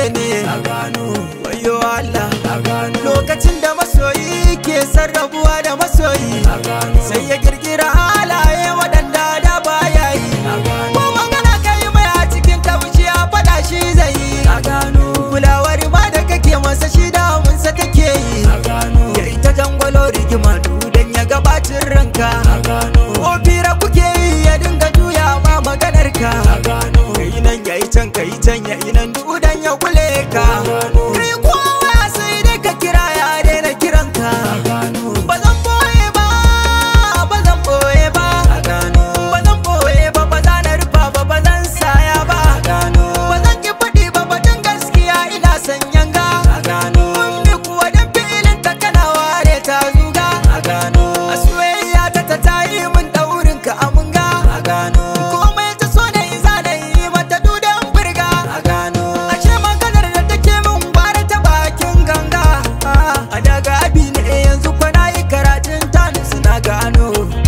ne a gano wayo Allah a gano lokacin da masoyi ke sarrafuwa da masoyi a gano sai ya girgira halaye waɗanda da baya yi a gano ko magana kai mai a cikin taushi a faɗa shi zai yi a gano kulawar ma da kake masa shi damunsa take yi a gano ya ita jangwalo rigima dudan ya gabacin ranka a gano ko fira kuke yi ya dinga juya ma maganar ka a gano kai nan ya yi can kai can ya yi nan dudan ya kule ka kai kowa sai dai ka kira ya daina kiranka ba zan boye ba ba zan boye ba ba zan boye ba ba za na rufa ba ba zan saya ba ba zan ki faɗi ba batun gaskiya ina son yanga ummi kuwa dan filin ta kana ware ta zuga a soyayya ta ta tayi min daurin ka amunga komai ta so na yi za na yi mata dudan burga ashe maganar da take min gwara ta bakin ganga a daga abi ne yanzu kwana yi karatun tani suna gano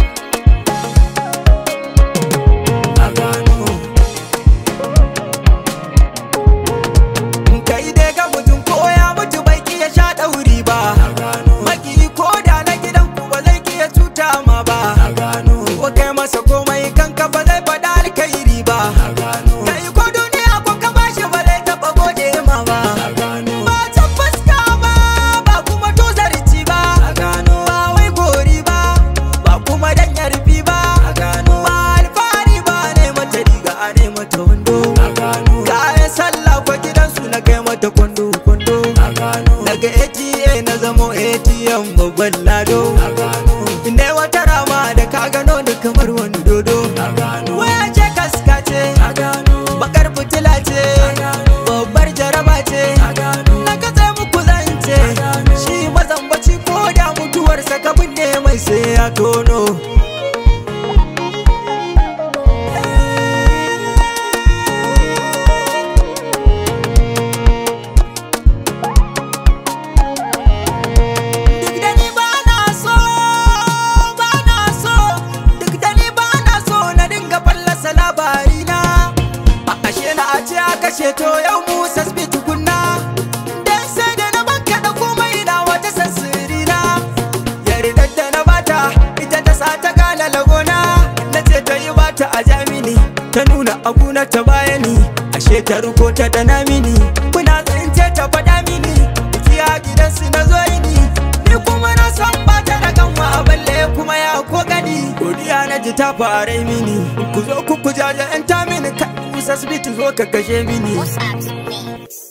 a gano kai dai ga mutum ko ya mutu bai kiya sha ɗauri ba maki ko da na gidan ku ba zai kiya cuta ma ba ko kai masa komai kanka ba zai faɗa alkairi ba kai ko duniya ko ka bashi ba zai taɓa gode ma ba ba ta fuska ba ba kuma tozarci ba ba wai gori ba ba kuma dan yarfi ba ba alfahari ba ne mata riga a ne mata wando kayan sallah kwa gidansu na kai mata kwando kwando daga ATA na zamo ATM babban lado inda wata rama da ka gano da kamar wani dodo waya ce kaska ce bakar fitila ce babbar jaraba ce na katse muku zance shi mazambaci ko da mutuwarsa ka binne mai sai ya tono Duk da ni ba na so, ba na so, duk da ni ba na so na dinga fallasa labari na. A ashe na a ce a kashe to yau mu sasbi tukunna. Dan sai da na banka da komai na wata sansiri na. Yardar da na bata ita ta sa ta gane lagona. Na ce ta yi bata a jamini, ta nuna abuna ta bayani. Ashe ta ruko ta dana mini, kuna tsince ta faɗa mini. Biki a gidansu na zo ni, ni kuma na san bata da kanwa balle kuma ya ko gani. Godiya na ji ta fara mini, ku zo ku ku jaja 'yan ta mini, kai, Musa Smith zo ka kashe mini. What's up, Mix?